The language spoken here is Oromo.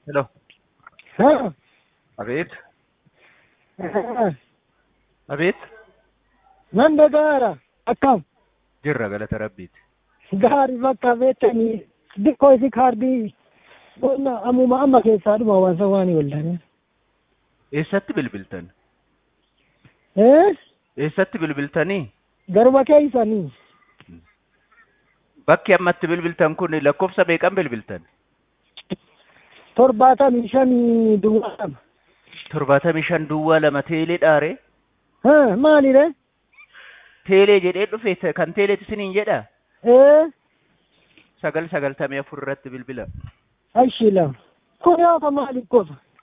Hello. હા Abid. હા. Abid. nan dhagaara akkam Jirra galata rabbiiti. gaarii bakka beektanii xiqqoo isi kaardii qonna ammuma amma keessaa dhuma hawaasa waan waldane Eessatti bilbiltan? ee Eessatti bilbiltanii? garba keeysanii Bakki ammatti bilbiltan kun lakkoofsa meeqan bilbiltan? torbaatamii shanii duwwaa lama Torbaatamii shan duwwaa lama teelee dhaare. ha maalire Teelee jedhee dhufe kan teeleeti isiniin jedha. ee Sagal sagaltamii afur irratti bilbila. ashi lama kun yoo ka maaliif qofa